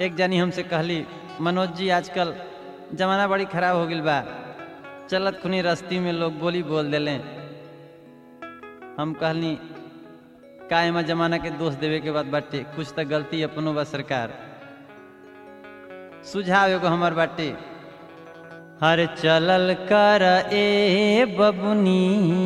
एक जानी हमसे कहली मनोज जी आजकल जमाना बड़ी खराब हो गई बा चलत खुनी रस्ती में लोग बोली बोल देले हम कहनी का एमा जमाना के दोष देवे के बाद बाटे कुछ तो गलती अपनो बा सरकार सुझाव एगो हमर बाटे हर चलल कर ए बबुनी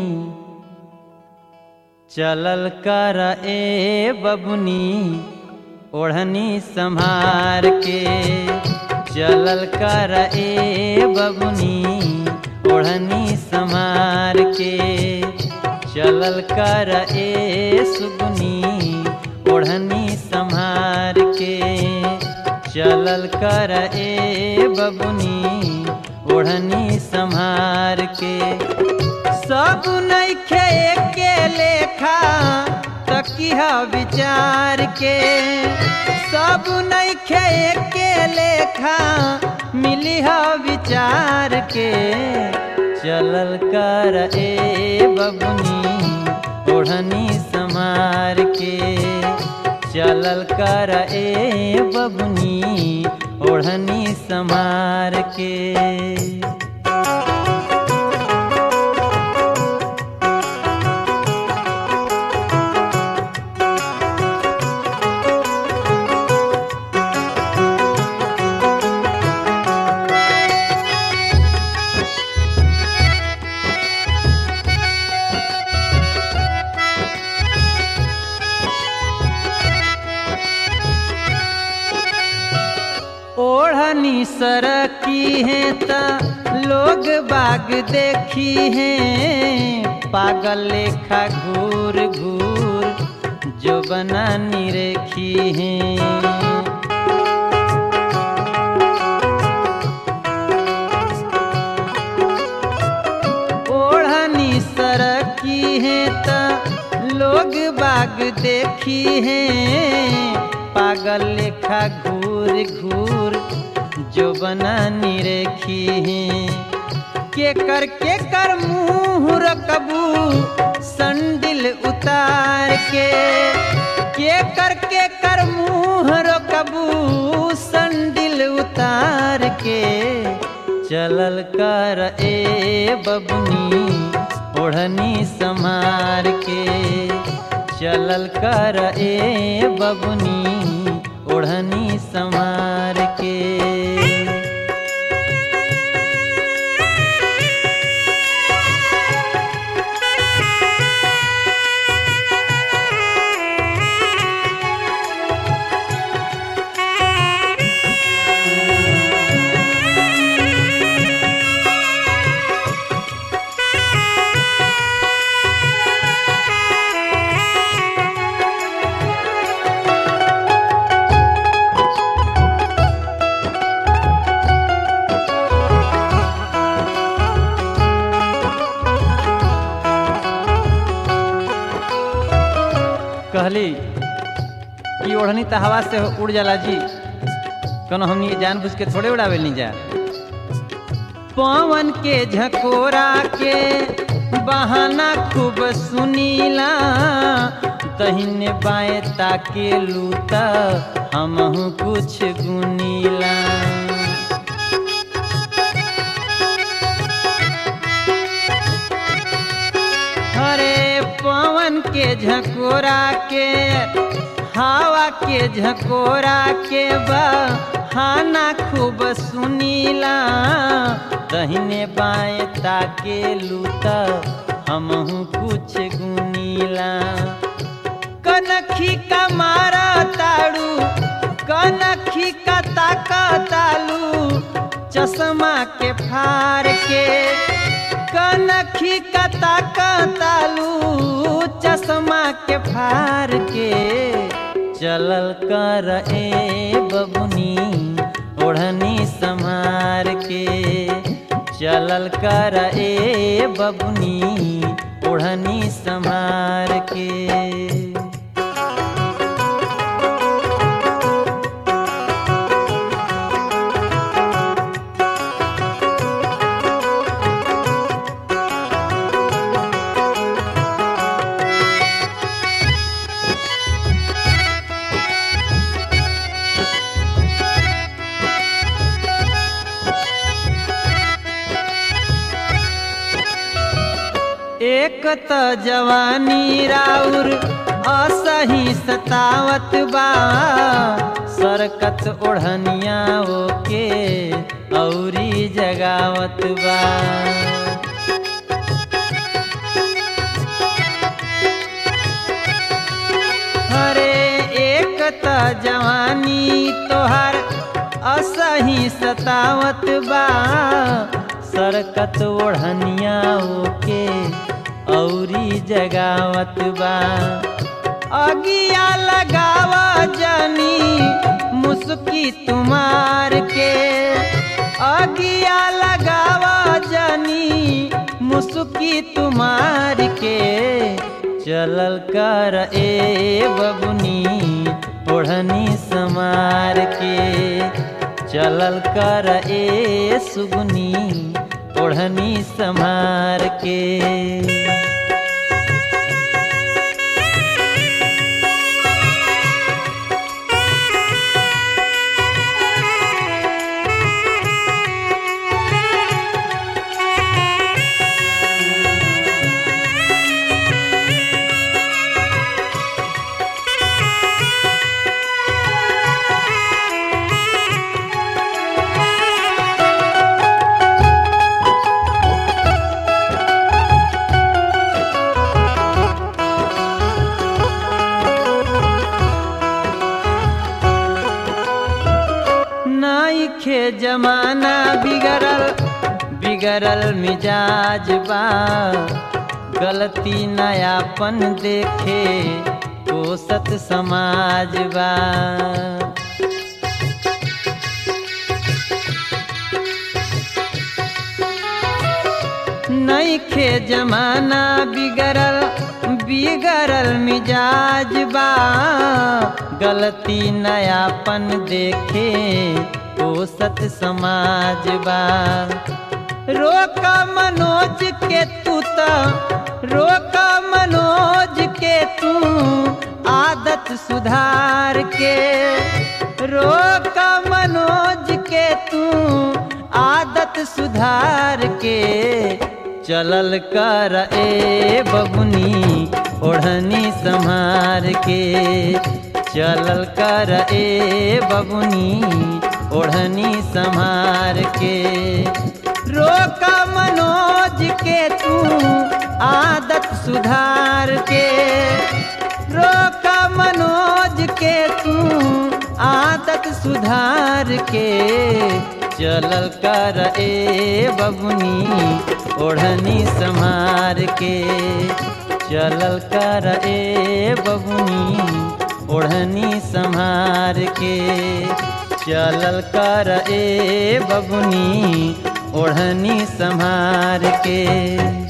चलल कर ए बबुनी ओढ़नी संभार के चलल कर ए बबुनी ओढ़नी संभार के चलल कर ए सुगुनी ओढ़नी संभार के चलल कर ए बबुनी ओढ़नी संभार के सब नैखे के लेखा तकिह विचार के सब नैखे के लेखा मिली विचार के चलल कर ए बबुनी ओढ़नी समार के चलल कर ए बबुनी ओढ़नी समार के ओढ़नी सरकी है त लोग बाग देखी है पागल लेखा घूर घूर जो बना निरेखी है ओढ़नी सरकी है त लोग बाग देखी है पागल लेखा घूर घूर जो बना निरेखी है के कर के कर मुँह रकबू संडिल उतार के के कर के कर मुँह रकबू संडिल उतार के चलल कर ए बबनी ओढ़नी समार के चलल कर ए बबनी ओढ़नी समार के कहली कि ओढ़नी तो हवा से उड़ जाला जी कनो हमनी जान बुझ के थोड़े उड़ावे नहीं जा पवन के झकोरा के बहाना खूब सुनीला तहिने बाएं ताके लूता हमहू कुछ गुनीला हरे पवन के झकोरा के हवा के झकोरा के बहाना खूब सुनीला दहिने बाएं ताके लूता हमहू कुछ गुनीला कनखी का मारा ताड़ू कनखी का ताका तालू चश्मा के फार के कनखी का ताका तालू चश्मा के फार के चलल कर ए बबुनी ओढ़नी समार के चलल कर ए बबुनी ओढ़नी समार के एक त जवानी राउर असही सतावत बा सरकत ओढ़निया ओके औरी जगावत बा हरे एक त जवानी तोहर असही सतावत बा सरकत ओढ़निया ओके औरी जगावत बा अगिया लगावा जनी मुस्की तुम्हार के अगिया लगावा जनी मुस्की तुम्हार के चलल कर ए बबुनी ओढ़नी समार के चलल कर ए सुगुनी ओढ़नी समार के नाइखे जमाना बिगड़ल बिगड़ल मिजाज बा गलती नयापन देखे कोसत समाज बा नइखे जमाना बिगड़ल बिगड़ल मिजाज बा गलती नयापन देखे ओ सत समाज बा रोक मनोज के तू त रोक मनोज के तू आदत सुधार के रोक मनोज के तू आदत सुधार के चलल कर ए बबुनी ओढ़नी संहार के चलल कर ए बबुनी ओढ़नी संहार के रोक मनोज के तू आदत सुधार के रोक मनोज के तू आदत सुधार के चलल कर ए बबुनी ओढ़नी संहार के चलल कर ए बबुनी ओढ़नी संहार के चलल कर ए बबुनी ओढ़नी संहार के